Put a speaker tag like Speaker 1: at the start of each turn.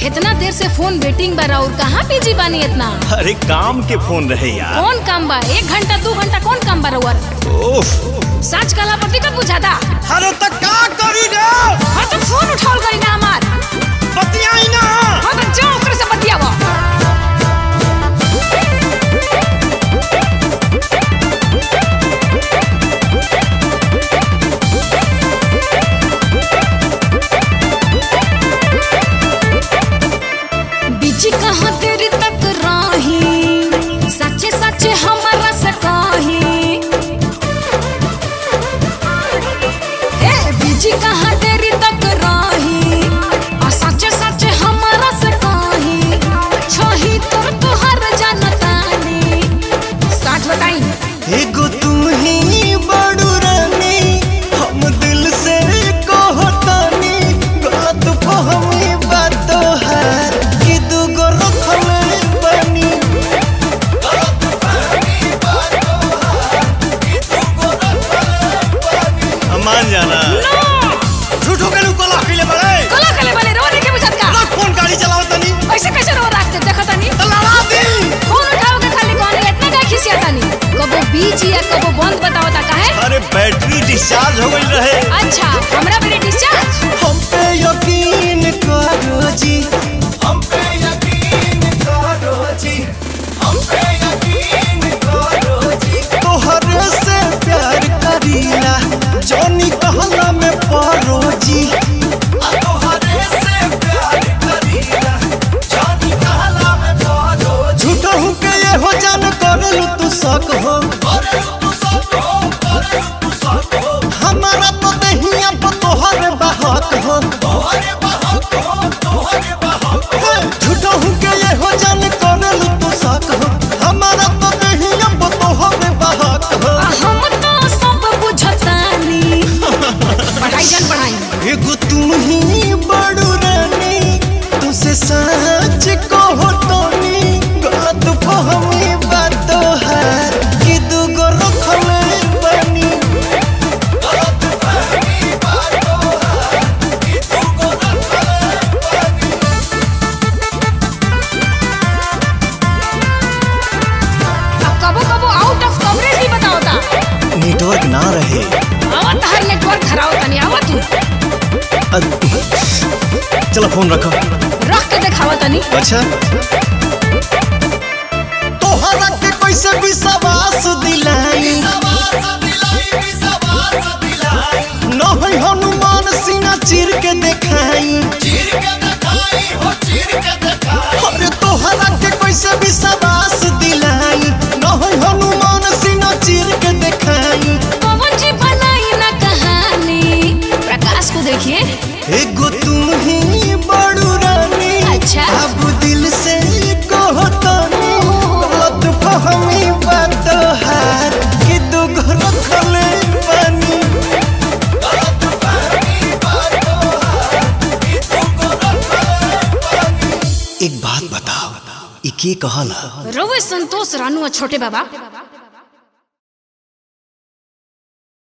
Speaker 1: इतना देर से फोन वेटिंग बा और कहाँ बिजी बानी इतना
Speaker 2: अरे काम के फोन रहे यार
Speaker 1: कौन काम बा एक घंटा दो घंटा कौन काम बा रउअर
Speaker 2: ओफ
Speaker 1: सच कला पर दिक्कत बुझाता
Speaker 2: अरे त का करी रे
Speaker 1: हाँ तो फोन उठाओ करी ना हमार
Speaker 2: बतियाई ना
Speaker 1: हाँ तो जाओ ओकरे से बतियावा बिजी कहाँ तेरी तक राही सच्चे सच्चे हमारा से कही ए बिजी कहाँ तेरी तक राही आ सच्चे सच्चे हमारा से कही छही तोर तोहर जानतानी साथ बताई
Speaker 2: एगो तू ही बड़ू रानी हम दिल से कहतानी बात फहमी बात है कि दूगो रखले बनी मान जाना झूठो के लोग कला खिले बड़े
Speaker 1: कला कले वाले रो के बुझत का
Speaker 2: रख फोन गाड़ी चलाओ तनी
Speaker 1: ऐसे कैसे रो रखते देखा तनी
Speaker 2: लड़ा दी
Speaker 1: फोन उठाओ के खाली कौन इतना का खिसिया तनी कबो बीच या कबो बंद बताओ ता काहे
Speaker 2: अरे बैटरी डिस्चार्ज हो गई रहे
Speaker 1: अच्छा हमरा मेरे डिस्चार्ज
Speaker 2: हम पे यकीन करो जी हम पे यकीन करो जी हम पे यकीन करो जी तोहरे से प्यार करीला जोनी कहला में पारो जी तोहरे से प्यार करीला जोनी कहला में पारो झूठा हूँ के ये हो जान करलू तू शक हो हमारा तो दहिया पर तोहरे बहक हो हे, झूठा हूँ के ये हो जान करलू तू शक हो हमारा तो दहिया पर तोहरे बहक हो
Speaker 1: आ हम तो सब बुझतानी पढ़ाई जान पढ़ाई
Speaker 2: एगो तू ही बड़ू रानी तुसे सच कहो तोनी बात फहमी बात है कि दूगो रखले बनी
Speaker 1: अब कबो कबो आउट ऑफ कवरेज भी बताओ ता
Speaker 2: नेटवर्क ना रहे
Speaker 1: आवत हर नेटवर्क खराब तनी आवत तू
Speaker 2: चलो फोन रखो
Speaker 1: रख के दिखावा तनी
Speaker 2: अच्छा तोहरा के कैसे विश्वास दिलाई नहीं हनुमान सीना चीर के देखाई अरे तोहरा के कैसे विश्वास दिलाई नहीं हनुमान सीना चीर के देखाई
Speaker 1: पवन जी बनाई ना कहानी प्रकाश को देखिए
Speaker 2: एगो तू ही बड़ू रानी
Speaker 1: अच्छा।
Speaker 2: अब दिल से कहो तनी बात फहमी बात है कि दूगो रखले बनी एक बात बताओ ई के कहला
Speaker 1: रवे संतोष रानू और छोटे बाबा